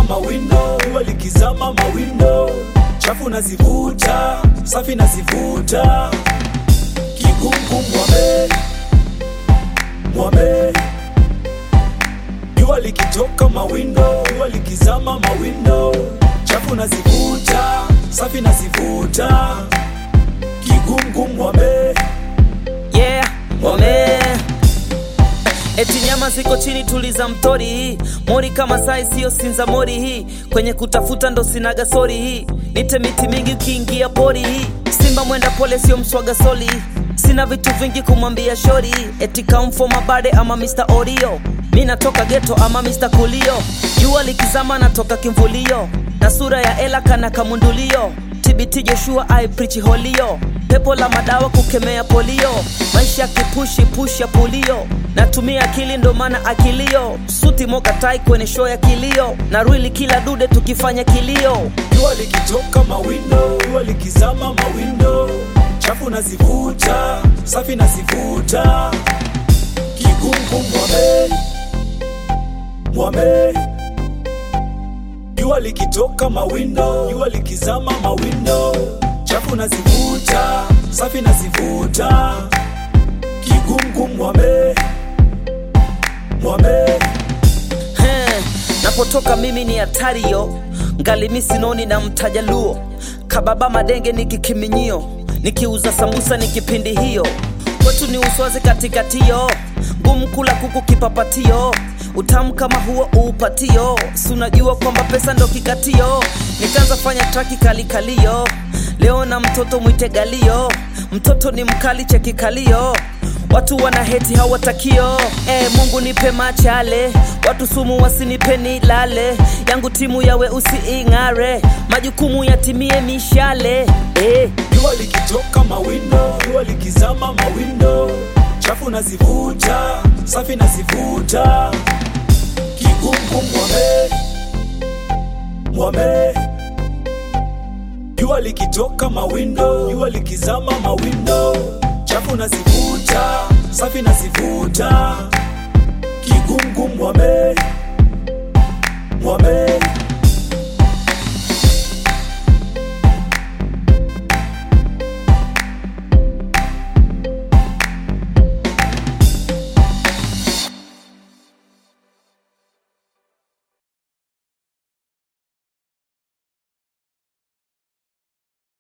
mawindo, jua likizama mawindo, chafu nazivuta, safi nazivuta, kigungu mwame mwame, jua likitoka mawindo, jua likizama mawindo, chafu nazivuta, safi nazivuta, kigungu mwame yeah, wame eti nyama ziko chini, tuliza mtori hii mori kama sai, siyo sinza mori hii kwenye kutafuta ndo sinaga sori hii nite miti mingi ukiingia pori hii simba mwenda pole, sio mswaga soli sina vitu vingi kumwambia shori eti kamfo mabade ama Mr. Oreo mi natoka geto ama Mr. Kulio jua likizama natoka kimvulio na sura ya ela kana kamundulio TBT Joshua I preach holio pepo la madawa kukemea polio maisha kipushi push ya pulio natumia akili ndo maana akilio suti moka tai kwenye show ya kilio na rwili kila dude tukifanya kilio jua likitoka mawindo, jua likizama mawindo, chafu nazivuta, safi nazivuta, kigungu mwame mwame, jua likitoka mawindo, jua likizama mawindo, chafu nazivuta, safi nazivuta, kigungu mwame mwame He, napotoka mimi ni hatari yo ngali mi sinoni na mtajaluo kababa madenge ni kikiminyio nikiuza sambusa ni kipindi hiyo kwetu ni uswazi katikatio ngumu kula kuku kipapatio utamu kama huo uupatio si unajua kwamba pesa ndo kikatio nikaanza fanya traki kalikalio leo na mtoto mwite galio mtoto ni mkali chekikalio watu wana heti hawatakio e, mungu nipe machale watu sumu wasinipeni lale yangu timu yawe usiing'are majukumu yatimie mishale e. jua likitoka mawindo, jua likizama mawindo, chafu nazivuta, safi nazivuta, kigungu mwame mwame, jua likitoka mawindo, jua likizama mawindo, chafu nazivuta, safi nazivuta, kigungu mwame mwame